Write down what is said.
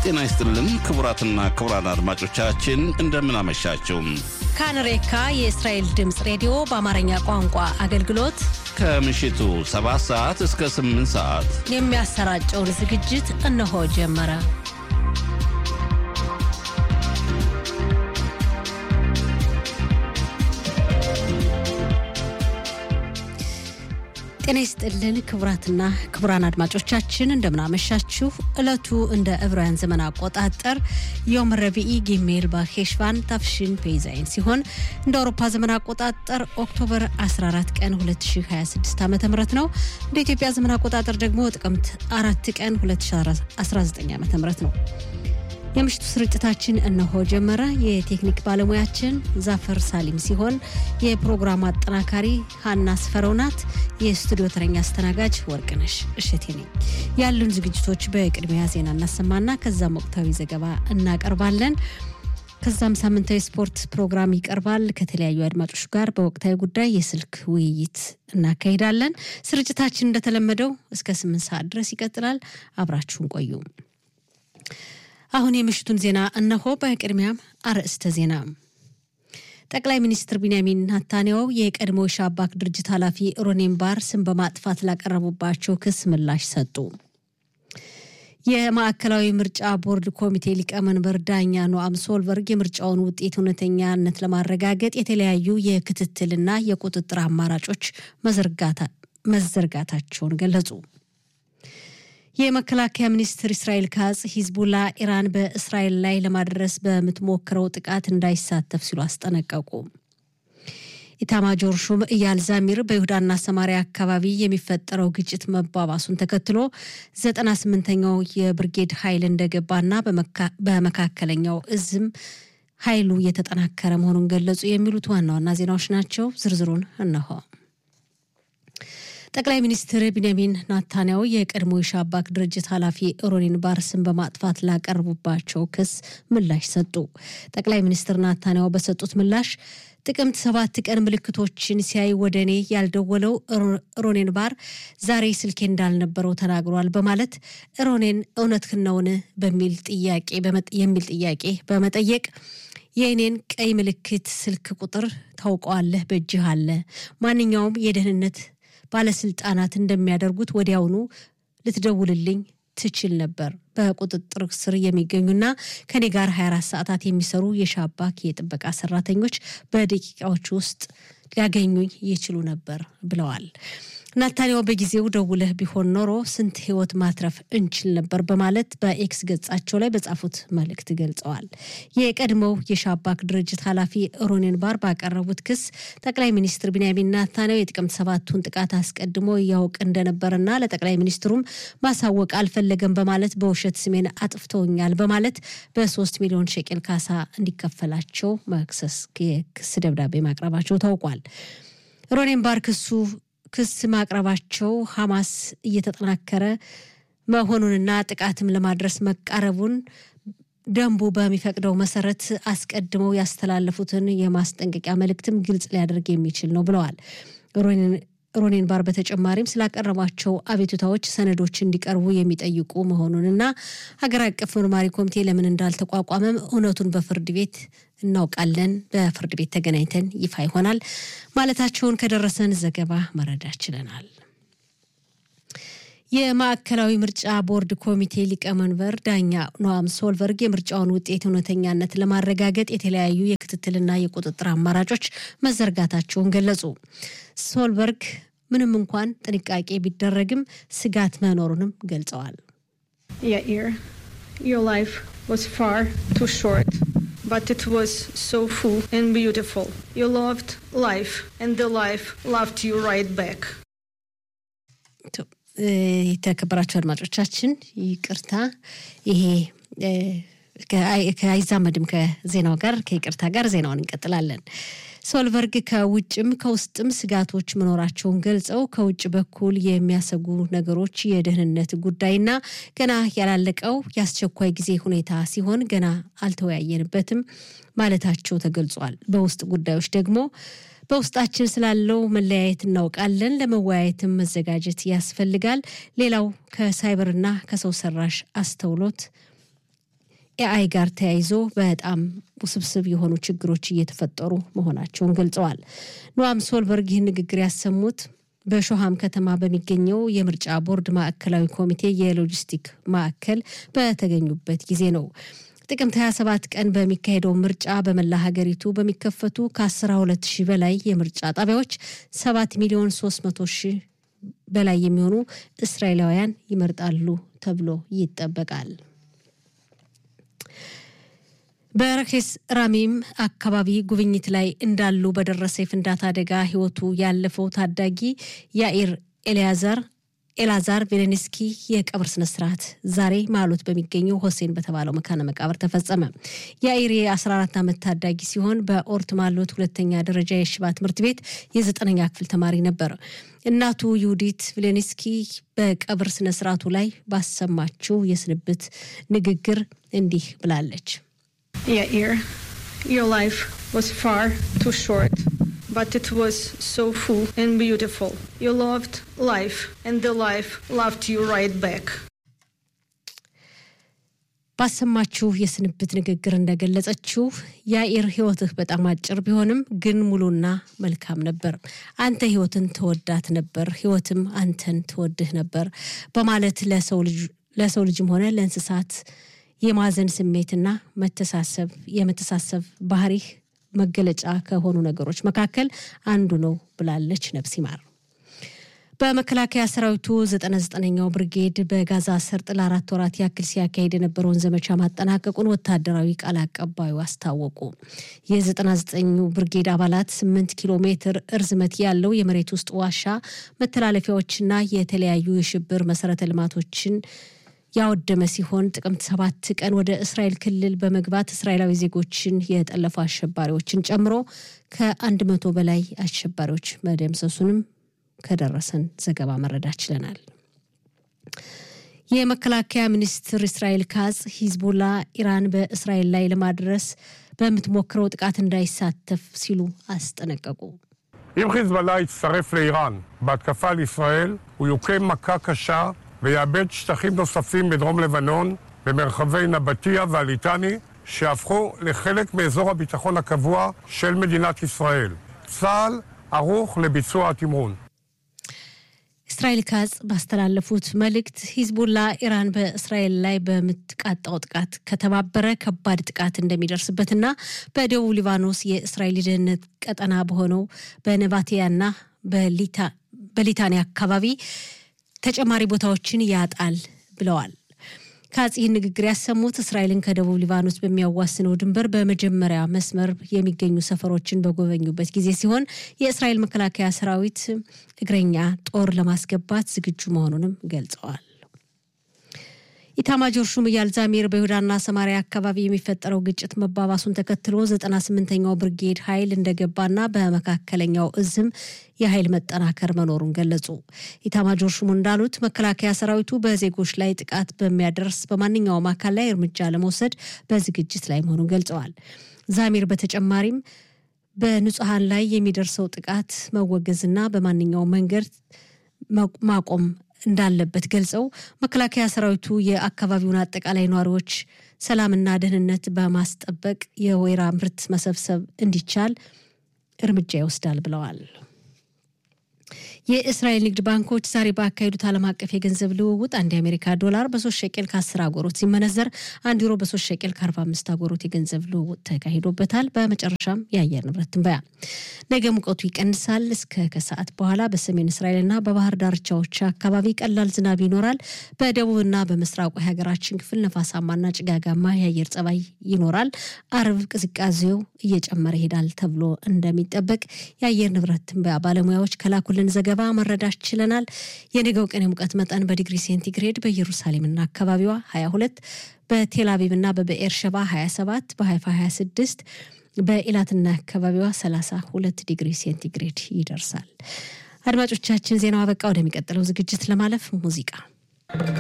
ጤና ይስጥልን ክቡራትና ክቡራን አድማጮቻችን እንደምን አመሻችሁ። ካንሬካ የእስራኤል ድምፅ ሬዲዮ በአማርኛ ቋንቋ አገልግሎት ከምሽቱ 7 ሰዓት እስከ 8 ሰዓት የሚያሰራጨውን ዝግጅት እነሆ ጀመረ። ጤና ይስጥልን ክቡራትና ክቡራን አድማጮቻችን እንደምናመሻችሁ። ዕለቱ እንደ ዕብራውያን ዘመን አቆጣጠር ዮም ረቢኢ ጊሜል በሄሽቫን ታፍሽን ፔዛይን ሲሆን እንደ አውሮፓ ዘመን አቆጣጠር ኦክቶበር 14 ቀን 2026 ዓ ም ነው። እንደ ኢትዮጵያ ዘመን አቆጣጠር ደግሞ ጥቅምት አራት ቀን 2019 ዓ ም ነው። የምሽቱ ስርጭታችን እነሆ ጀመረ። የቴክኒክ ባለሙያችን ዛፈር ሳሊም ሲሆን የፕሮግራም አጠናካሪ ሀና ስፈረው ናት። የስቱዲዮ ተረኛ አስተናጋጅ ወርቅነሽ እሸቴ ነኝ። ያሉን ዝግጅቶች በቅድሚያ ዜና እናሰማና ከዛም ወቅታዊ ዘገባ እናቀርባለን። ከዛም ሳምንታዊ ስፖርት ፕሮግራም ይቀርባል። ከተለያዩ አድማጮች ጋር በወቅታዊ ጉዳይ የስልክ ውይይት እናካሂዳለን። ስርጭታችን እንደተለመደው እስከ ስምንት ሰዓት ድረስ ይቀጥላል። አብራችሁን ቆዩ። አሁን የምሽቱን ዜና እነሆ። በቅድሚያም አርዕስተ ዜና። ጠቅላይ ሚኒስትር ቢንያሚን ናታንያሁ የቀድሞ ሻባክ ድርጅት ኃላፊ ሮኔን ባር ስም በማጥፋት ላቀረቡባቸው ክስ ምላሽ ሰጡ። የማዕከላዊ ምርጫ ቦርድ ኮሚቴ ሊቀመንበር ዳኛ ኖአም ሶልበርግ የምርጫውን ውጤት እውነተኛነት ለማረጋገጥ የተለያዩ የክትትልና የቁጥጥር አማራጮች መዘርጋታቸውን ገለጹ። የመከላከያ ሚኒስትር እስራኤል ካጽ ሂዝቡላ ኢራን በእስራኤል ላይ ለማድረስ በምትሞክረው ጥቃት እንዳይሳተፍ ሲሉ አስጠነቀቁ። ኢታማጆር ሹም እያል ዛሚር በይሁዳና ሰማሪያ አካባቢ የሚፈጠረው ግጭት መባባሱን ተከትሎ ዘጠና ስምንተኛው የብርጌድ ኃይል እንደገባና በመካከለኛው እዝም ኃይሉ እየተጠናከረ መሆኑን ገለጹ። የሚሉት ዋና ዋና ዜናዎች ናቸው። ዝርዝሩን እነሆ። ጠቅላይ ሚኒስትር ቢንያሚን ናታንያሁ የቀድሞ የሻባክ ድርጅት ኃላፊ ሮኒን ባር ስም በማጥፋት ላቀረቡባቸው ክስ ምላሽ ሰጡ። ጠቅላይ ሚኒስትር ናታንያሁ በሰጡት ምላሽ ጥቅምት ሰባት ቀን ምልክቶችን ሲያይ ወደ እኔ ያልደወለው ሮኔን ባር ዛሬ ስልኬ እንዳልነበረው ተናግሯል በማለት ሮኔን እውነትህን ነውን በሚል ጥያቄ የሚል ጥያቄ በመጠየቅ የእኔን ቀይ ምልክት ስልክ ቁጥር ታውቀዋለህ፣ በእጅህ አለ። ማንኛውም የደህንነት ባለስልጣናት እንደሚያደርጉት ወዲያውኑ ልትደውልልኝ ትችል ነበር። በቁጥጥር ስር የሚገኙና ከኔ ጋር 24 ሰዓታት የሚሰሩ የሻባክ የጥበቃ ሰራተኞች በደቂቃዎች ውስጥ ሊያገኙኝ ይችሉ ነበር ብለዋል። ናታንያሁ በጊዜው ደውለህ ቢሆን ኖሮ ስንት ሕይወት ማትረፍ እንችል ነበር በማለት በኤክስ ገጻቸው ላይ በጻፉት መልእክት ገልጸዋል። የቀድሞው የሻባክ ድርጅት ኃላፊ ሮኔን ባር ባቀረቡት ክስ ጠቅላይ ሚኒስትር ቢንያሚን ናታንያሁ የጥቅምት ሰባቱን ጥቃት አስቀድሞ ያውቅ እንደነበረና ለጠቅላይ ሚኒስትሩም ማሳወቅ አልፈለገም በማለት በውሸት ስሜን አጥፍተውኛል በማለት በሶስት ሚሊዮን ሸቄል ካሳ እንዲከፈላቸው መክሰስ የክስ ደብዳቤ ማቅረባቸው ታውቋል። ሮኔን ባር ክሱ ክስ ማቅረባቸው ሐማስ እየተጠናከረ መሆኑንና ጥቃትም ለማድረስ መቃረቡን ደንቡ በሚፈቅደው መሰረት አስቀድመው ያስተላለፉትን የማስጠንቀቂያ መልእክትም ግልጽ ሊያደርግ የሚችል ነው ብለዋል። ሮኔን ባር በተጨማሪም ስላቀረቧቸው አቤቱታዎች ሰነዶች እንዲቀርቡ የሚጠይቁ መሆኑንና ሀገር አቀፍ መርማሪ ኮሚቴ ለምን እንዳልተቋቋመም እውነቱን በፍርድ ቤት እናውቃለን፣ በፍርድ ቤት ተገናኝተን ይፋ ይሆናል ማለታቸውን ከደረሰን ዘገባ መረዳት ችለናል። የማዕከላዊ ምርጫ ቦርድ ኮሚቴ ሊቀመንበር ዳኛ ኖአም ሶልበርግ የምርጫውን ውጤት እውነተኛነት ለማረጋገጥ የተለያዩ የክትትልና የቁጥጥር አማራጮች መዘርጋታቸውን ገለጹ። ሶልበርግ ምንም እንኳን ጥንቃቄ ቢደረግም ስጋት መኖሩንም ገልጸዋል። But it was so full and beautiful. You loved life, and the life loved you right back. የተከበራቸው አድማጮቻችን ይቅርታ፣ ይሄ አይዛመድም ከዜናው ጋር ከይቅርታ ጋር ዜናውን እንቀጥላለን። ሶልበርግ ከውጭም ከውስጥም ስጋቶች መኖራቸውን ገልጸው ከውጭ በኩል የሚያሰጉ ነገሮች የደህንነት ጉዳይና ገና ያላለቀው የአስቸኳይ ጊዜ ሁኔታ ሲሆን ገና አልተወያየንበትም ማለታቸው ተገልጿል። በውስጥ ጉዳዮች ደግሞ በውስጣችን ስላለው መለያየት እናውቃለን። ለመወያየትም መዘጋጀት ያስፈልጋል። ሌላው ከሳይበርና ከሰው ሰራሽ አስተውሎት ከኤአይ ጋር ተያይዞ በጣም ውስብስብ የሆኑ ችግሮች እየተፈጠሩ መሆናቸውን ገልጸዋል። ኖአም ሶልበርግ ይህን ንግግር ያሰሙት በሾሃም ከተማ በሚገኘው የምርጫ ቦርድ ማዕከላዊ ኮሚቴ የሎጂስቲክ ማዕከል በተገኙበት ጊዜ ነው። ጥቅምት 27 ቀን በሚካሄደው ምርጫ በመላ ሀገሪቱ በሚከፈቱ ከ12 ሺህ በላይ የምርጫ ጣቢያዎች 7 ሚሊዮን 300 ሺህ በላይ የሚሆኑ እስራኤላውያን ይመርጣሉ ተብሎ ይጠበቃል። በረኬስ ራሚም አካባቢ ጉብኝት ላይ እንዳሉ በደረሰ የፍንዳታ አደጋ ሕይወቱ ያለፈው ታዳጊ ያኢር ኤልያዛር ኤላዛር ቬሌንስኪ የቀብር ስነስርዓት ዛሬ ማሎት በሚገኘው ሆሴን በተባለው መካነ መቃብር ተፈጸመ። ያኢር የ14 ዓመት ታዳጊ ሲሆን በኦርት ማሎት ሁለተኛ ደረጃ የሽባ ትምህርት ቤት የዘጠነኛ ክፍል ተማሪ ነበር። እናቱ ዩዲት ቬሌንስኪ በቀብር ስነስርዓቱ ላይ ባሰማችው የስንብት ንግግር እንዲህ ብላለች። Yair, your life was far too short, but it was so full and beautiful. You loved life, and the life loved you right back. ባሰማችሁ የስንብት ንግግር እንደገለጸችው ያኢር ሕይወትህ በጣም አጭር ቢሆንም ግን ሙሉና መልካም ነበር። አንተ ሕይወትን ተወዳት ነበር፣ ሕይወትም አንተን ትወድህ ነበር በማለት ለሰው ልጅም ሆነ ለእንስሳት የማዘን ስሜትና መተሳሰብ የመተሳሰብ ባህሪህ መገለጫ ከሆኑ ነገሮች መካከል አንዱ ነው ብላለች። ነፍስ ይማር። በመከላከያ ሰራዊቱ ዘጠና ዘጠነኛው ብርጌድ በጋዛ ሰርጥ ለአራት ወራት ያክል ሲያካሄድ የነበረውን ዘመቻ ማጠናቀቁን ወታደራዊ ቃል አቀባዩ አስታወቁ። የዘጠና ዘጠኙ ብርጌድ አባላት ስምንት ኪሎ ሜትር እርዝመት ያለው የመሬት ውስጥ ዋሻ መተላለፊያዎችና የተለያዩ የሽብር መሰረተ ልማቶችን ያወደመ ሲሆን ጥቅምት ሰባት ቀን ወደ እስራኤል ክልል በመግባት እስራኤላዊ ዜጎችን የጠለፉ አሸባሪዎችን ጨምሮ ከአንድ መቶ በላይ አሸባሪዎች መደምሰሱንም ከደረሰን ዘገባ መረዳት ችለናል። የመከላከያ ሚኒስትር እስራኤል ካጽ ሂዝቦላ ኢራን በእስራኤል ላይ ለማድረስ በምትሞክረው ጥቃት እንዳይሳተፍ ሲሉ አስጠነቀቁ። אם חיזבאללה יצטרף לאיראן בהתקפה על ישראל, הוא יוכה מכה קשה ויאבד שטחים נוספים בדרום לבנון, במרחבי נבטיה והליטני, שהפכו לחלק מאזור הביטחון הקבוע של מדינת ישראל. צה"ל ערוך לביצוע התמרון. እስራኤል ካጽ ባስተላለፉት መልእክት ሂዝቡላ ኢራን በእስራኤል ላይ በምትቃጣው ጥቃት ከተባበረ ከባድ ጥቃት እንደሚደርስበትና በደቡብ ሊባኖስ የእስራኤል የደህንነት ቀጠና በሆነው በነባቲያና በሊታኒ አካባቢ ተጨማሪ ቦታዎችን ያጣል ብለዋል። ካጽ ይህን ንግግር ያሰሙት እስራኤልን ከደቡብ ሊባኖስ በሚያዋስነው ድንበር በመጀመሪያ መስመር የሚገኙ ሰፈሮችን በጎበኙበት ጊዜ ሲሆን የእስራኤል መከላከያ ሰራዊት እግረኛ ጦር ለማስገባት ዝግጁ መሆኑንም ገልጸዋል። ኢታማጆር ሹም ኢያል ዛሚር በይሁዳና ሰማሪያ አካባቢ የሚፈጠረው ግጭት መባባሱን ተከትሎ ዘጠና ስምንተኛው ብርጌድ ኃይል እንደገባና በመካከለኛው እዝም የኃይል መጠናከር መኖሩን ገለጹ። ኢታማጆር ሹሙ እንዳሉት መከላከያ ሰራዊቱ በዜጎች ላይ ጥቃት በሚያደርስ በማንኛውም አካል ላይ እርምጃ ለመውሰድ በዝግጅት ላይ መሆኑን ገልጸዋል። ዛሚር በተጨማሪም በንጹሐን ላይ የሚደርሰው ጥቃት መወገዝና በማንኛውም መንገድ ማቆም እንዳለበት ገልጸው መከላከያ ሰራዊቱ የአካባቢውን አጠቃላይ ነዋሪዎች ሰላምና ደህንነት በማስጠበቅ የወይራ ምርት መሰብሰብ እንዲቻል እርምጃ ይወስዳል ብለዋል። የእስራኤል ንግድ ባንኮች ዛሬ ባካሄዱት ዓለም አቀፍ የገንዘብ ልውውጥ አንድ የአሜሪካ ዶላር በሶስት ሸቄል ከአስር አጎሮት ሲመነዘር አንድ ዩሮ በሶስት ሸቄል ከአርባ አምስት አጎሮት የገንዘብ ልውውጥ ተካሂዶበታል። በመጨረሻም የአየር ንብረት ትንበያ ነገ ሙቀቱ ይቀንሳል። እስከ ከሰዓት በኋላ በሰሜን እስራኤልና በባህር ዳርቻዎች አካባቢ ቀላል ዝናብ ይኖራል። በደቡብና በምስራቁ የሀገራችን ክፍል ነፋሳማና ጭጋጋማ የአየር ጸባይ ይኖራል። አርብ ቅዝቃዜው እየጨመረ ይሄዳል ተብሎ እንደሚጠበቅ የአየር ንብረት ትንበያ ባለሙያዎች ከላኩልን ዘገባ መረዳት ችለናል። የነገው ቀን የሙቀት መጠን በዲግሪ ሴንቲግሬድ በኢየሩሳሌምና አካባቢዋ 22 በቴል አቪቭና በብኤር ሸባ 27 በሀይፋ 26 በኢላትና አካባቢዋ 32 ዲግሪ ሴንቲግሬድ ይደርሳል። አድማጮቻችን ዜናው አበቃ። ወደሚቀጥለው ዝግጅት ለማለፍ ሙዚቃ